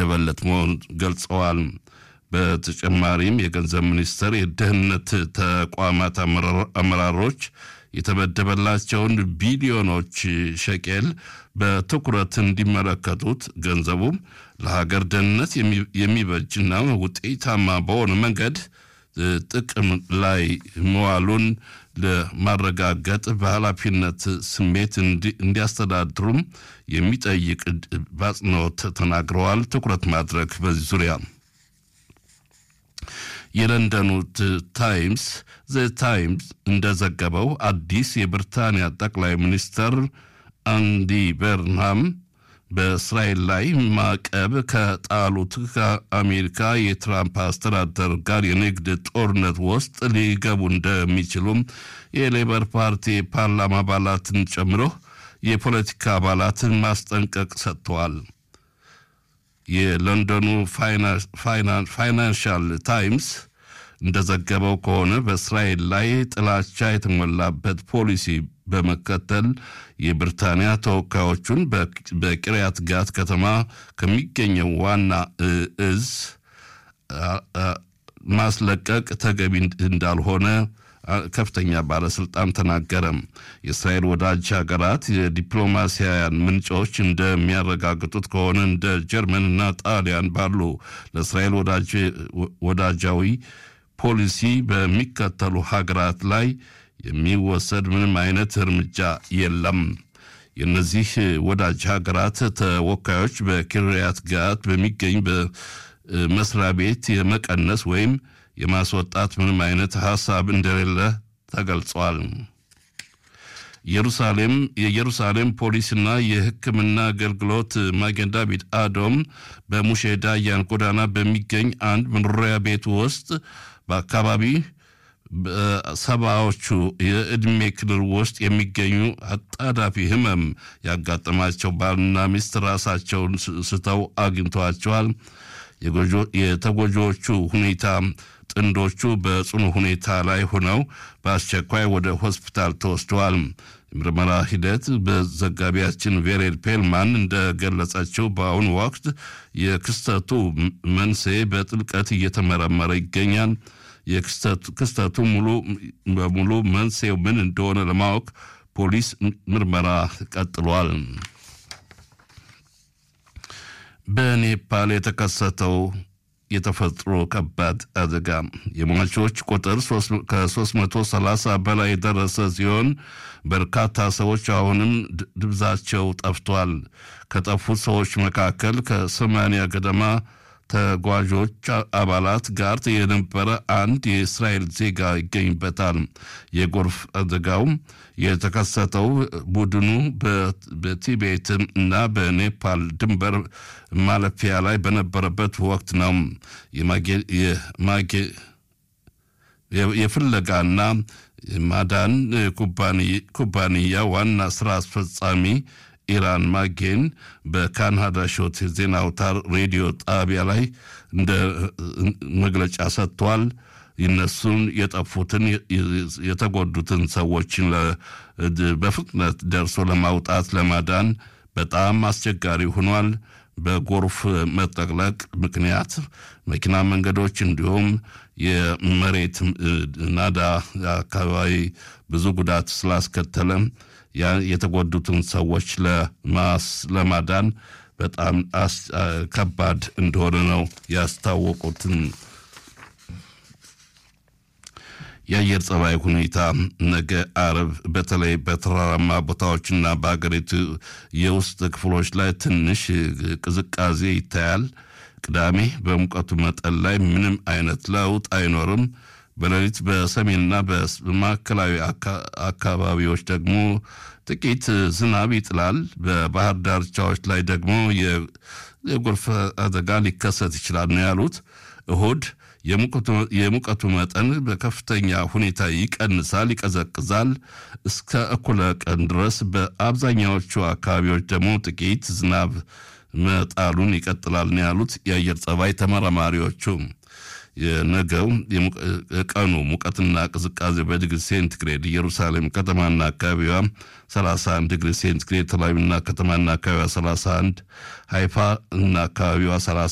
የተመደበለት መሆኑን ገልጸዋል። በተጨማሪም የገንዘብ ሚኒስቴር የደህንነት ተቋማት አመራሮች የተመደበላቸውን ቢሊዮኖች ሸቄል በትኩረት እንዲመለከቱት ገንዘቡም ለሀገር ደህንነት የሚበጅና ውጤታማ በሆነ መንገድ ጥቅም ላይ መዋሉን ለማረጋገጥ በኃላፊነት ስሜት እንዲያስተዳድሩም የሚጠይቅ በአጽንኦት ተናግረዋል። ትኩረት ማድረግ በዚህ ዙሪያ የለንደኑ ታይምስ ዘ ታይምስ እንደዘገበው አዲስ የብሪታንያ ጠቅላይ ሚኒስትር አንዲ በርንሃም በእስራኤል ላይ ማዕቀብ ከጣሉት ከአሜሪካ የትራምፕ አስተዳደር ጋር የንግድ ጦርነት ውስጥ ሊገቡ እንደሚችሉም የሌበር ፓርቲ ፓርላማ አባላትን ጨምሮ የፖለቲካ አባላትን ማስጠንቀቅ ሰጥተዋል። የለንደኑ ፋይናንሻል ታይምስ እንደዘገበው ከሆነ በእስራኤል ላይ ጥላቻ የተሞላበት ፖሊሲ በመከተል የብሪታንያ ተወካዮቹን በቂርያት ጋት ከተማ ከሚገኘው ዋና እዝ ማስለቀቅ ተገቢ እንዳልሆነ ከፍተኛ ባለስልጣን ተናገረ። የእስራኤል ወዳጅ ሀገራት የዲፕሎማሲያውያን ምንጮች እንደሚያረጋግጡት ከሆነ እንደ ጀርመንና ጣሊያን ባሉ ለእስራኤል ወዳጃዊ ፖሊሲ በሚከተሉ ሀገራት ላይ የሚወሰድ ምንም አይነት እርምጃ የለም። የእነዚህ ወዳጅ ሀገራት ተወካዮች በኪርያት ጋት በሚገኝ በመስሪያ ቤት የመቀነስ ወይም የማስወጣት ምንም አይነት ሀሳብ እንደሌለ ተገልጿል። ኢየሩሳሌም የኢየሩሳሌም ፖሊስና የሕክምና አገልግሎት ማጌን ዳቪድ አዶም በሙሼ ዳያን ጎዳና በሚገኝ አንድ መኖሪያ ቤት ውስጥ በአካባቢ ሰባዎቹ የዕድሜ ክልል ውስጥ የሚገኙ አጣዳፊ ህመም ያጋጠማቸው ባልና ሚስት ራሳቸውን ስተው አግኝተዋቸዋል። የተጎጂዎቹ ሁኔታ ጥንዶቹ በጽኑ ሁኔታ ላይ ሆነው በአስቸኳይ ወደ ሆስፒታል ተወስደዋል። የምርመራ ሂደት በዘጋቢያችን ቬሬድ ፔልማን እንደገለጸችው በአሁኑ ወቅት የክስተቱ መንስኤ በጥልቀት እየተመረመረ ይገኛል። የክስተቱ ሙሉ በሙሉ መንስኤው ምን እንደሆነ ለማወቅ ፖሊስ ምርመራ ቀጥሏል። በኔፓል የተከሰተው የተፈጥሮ ከባድ አደጋ የሟቾች ቁጥር ከ330 በላይ የደረሰ ሲሆን በርካታ ሰዎች አሁንም ድብዛቸው ጠፍቷል። ከጠፉት ሰዎች መካከል ከሰማንያ ገደማ ተጓዦች አባላት ጋር የነበረ አንድ የእስራኤል ዜጋ ይገኝበታል። የጎርፍ አደጋው የተከሰተው ቡድኑ በቲቤት እና በኔፓል ድንበር ማለፊያ ላይ በነበረበት ወቅት ነው። የፍለጋና ማዳን ኩባንያ ዋና ስራ አስፈጻሚ ኢራን ማጌን በካናዳ ሾት ዜና አውታር ሬዲዮ ጣቢያ ላይ እንደ መግለጫ ሰጥቷል። እነሱን የጠፉትን የተጎዱትን ሰዎችን በፍጥነት ደርሶ ለማውጣት ለማዳን በጣም አስቸጋሪ ሆኗል። በጎርፍ መጠቅለቅ ምክንያት መኪና መንገዶች እንዲሁም የመሬት ናዳ አካባቢ ብዙ ጉዳት ስላስከተለ የተጎዱትን ሰዎች ለማዳን በጣም ከባድ እንደሆነ ነው ያስታወቁትን። የአየር ጸባይ ሁኔታ ነገ አርብ በተለይ በተራራማ ቦታዎችና በሀገሪቱ የውስጥ ክፍሎች ላይ ትንሽ ቅዝቃዜ ይታያል። ቅዳሜ በሙቀቱ መጠን ላይ ምንም አይነት ለውጥ አይኖርም። በሌሊት በሰሜንና በማዕከላዊ አካባቢዎች ደግሞ ጥቂት ዝናብ ይጥላል። በባህር ዳርቻዎች ላይ ደግሞ የጎርፍ አደጋ ሊከሰት ይችላል ነው ያሉት። እሁድ የሙቀቱ መጠን በከፍተኛ ሁኔታ ይቀንሳል፣ ይቀዘቅዛል እስከ እኩለ ቀን ድረስ። በአብዛኛዎቹ አካባቢዎች ደግሞ ጥቂት ዝናብ መጣሉን ይቀጥላል ነው ያሉት የአየር ጸባይ ተመራማሪዎቹ። የነገው ቀኑ ሙቀትና ቅዝቃዜ በዲግሪ ሴንቲግሬድ ኢየሩሳሌም ከተማና አካባቢዋ 31 ዲግሪ ሴንቲግሬድ፣ ተላዊና ከተማና አካባቢዋ 31፣ ሃይፋ እና አካባቢዋ